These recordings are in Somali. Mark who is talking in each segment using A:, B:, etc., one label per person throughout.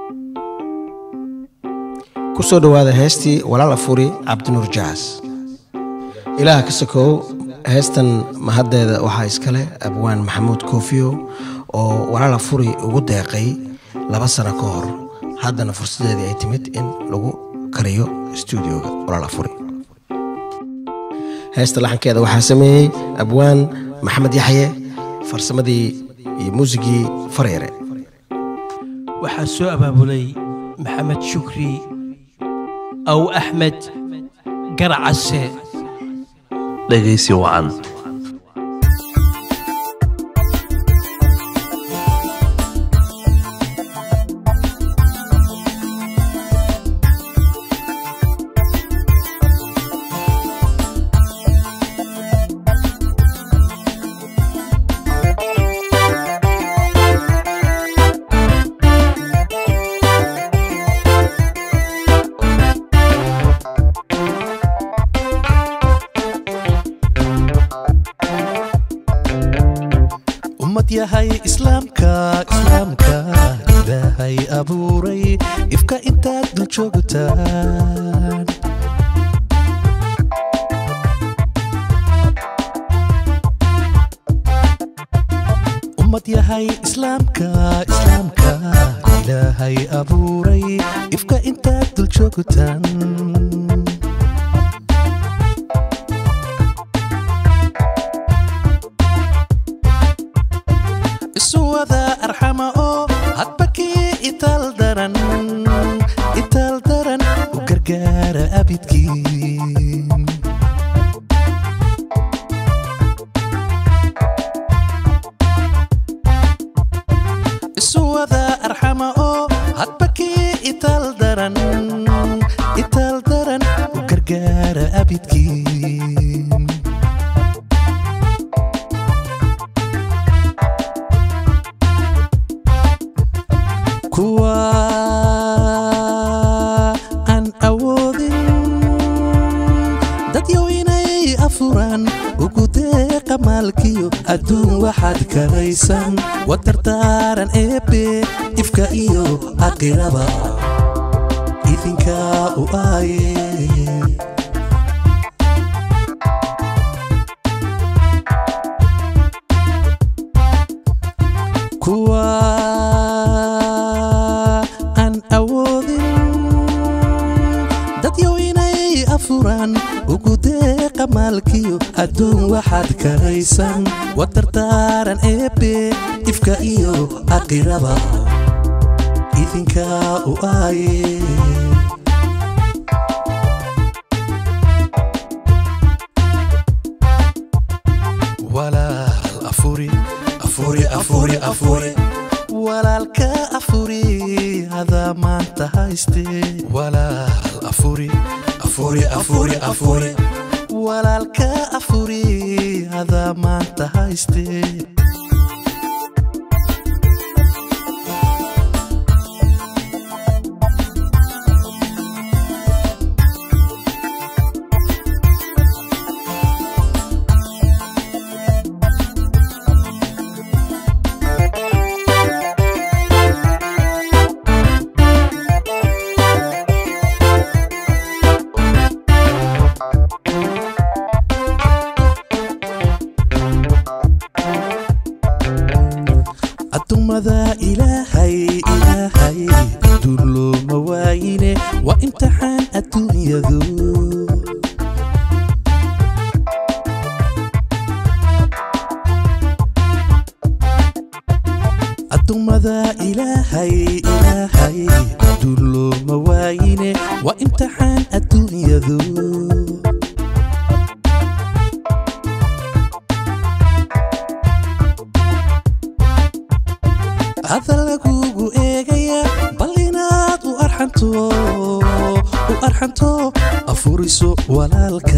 A: ku soo dhowaada heestii walaala furi cabdinuur jaas ilaah ka sokow heestan mahaddeeda waxaa iskale abwaan maxamuud koofiyo oo walaala furi ugu deeqay laba sano ka hor haddana fursadeedii ay timid in lagu kariyo stuudioga walaala furi heesta laxankeeda waxaa sameeyey abwaan maxamed yaxye farsamadii iyo muusigii faryare
B: waxaa soo abaabulay maxamed shukri aw axmed garacase
C: dhegaysi wacan
D: ummad yahay islaamka islaamka ilaahay abuuray ifka intaad dul joogtaan ummad yahay islaamka islaamka ilaahay abuuray ifka intaad dul joogtaan isu wada arxama oo hadba kii itaal daran itaal daran u gargaara abidkiin isu wada arxama oo hadba kii itaal daran itaal daran u gargaara abidkiin kuwa aan awoodin dadyow inay afuraan ugu deeqa maalkiyo adduun waxaad karaysan wadardaaran eebbe ifka iyo aqiraba idinkaa u aaye kuwa aan awoodin dadyow inay afuraan ugu deeqa maalkiyo adduun waxaad karaysan wadardaaran eebbe ifka iyo aqiraba idinkaa u aaye walaal afuri afuri afuri afuri walaalka afuri hadaa maanta hayste walaal afuri afuri afuri afuri walaalka afuri hadaa maanta hayste addoommada ilaahay ilaahay adduun looma waayine waa imtixaan adduunyadu addoommada ilaahay ilaahay adduun looma waayine waa imtixaan adduunyadu hadal lagugu eegaya bal inaad u arxanto u arxanto afuriso walaalka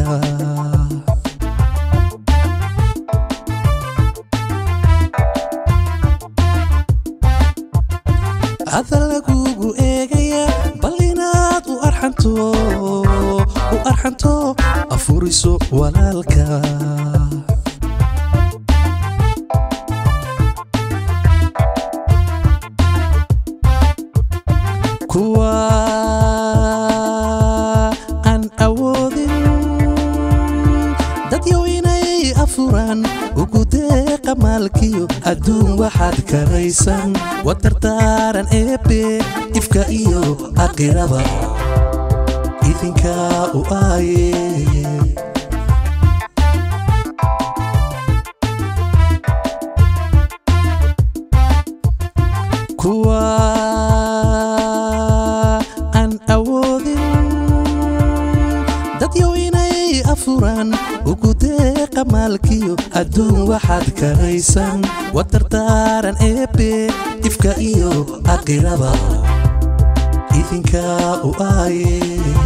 D: hadal lagugu eegaya bal inaad u arxanto u arxanto afuriso walaalka kuwa aan awoodin dadyow inay afuraan ugu deeqa maalkiyo adduun waxaad karaysan watartaaran eebe ifka iyo aqiraba idinkaa u aaye kuwa aan awoodin dadyow inay afuraan ugu deeqa maalkiyo adduun waxaad karaysan watartaaran eebe ifka iyo aqiraba idinkaa u aaye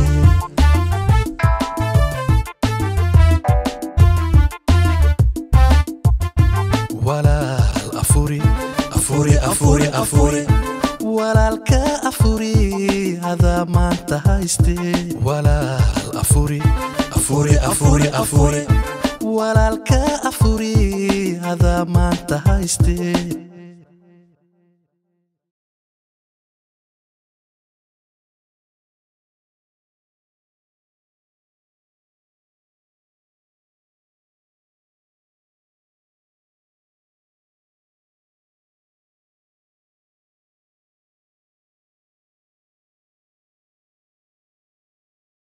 D: walaal afuri afuri afuri afuri walaalka afuri hadaa maanta hayste walaal afuri afuri afuri afuri walaalka afuri hadaa maanta hayste